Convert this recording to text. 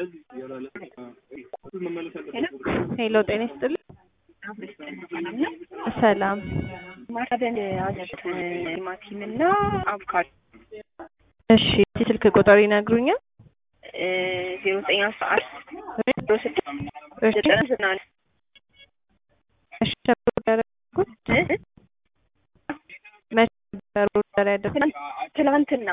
ሄሎ ጤና ይስጥልኝ። ሰላም ማሳደን አዘት ቲማቲም እና አቮካዶ እሺ ስልክ ቁጥር ይነግሩኛል? ዜሮ ዘጠኝ አስራ አንድ ዜሮ ስድስት እሺ ዘጠና ዘጠና አንድ እሺ ኦርደር ያደረኩት መቼ ነበር ኦርደር ያደረኩት? ትላንትና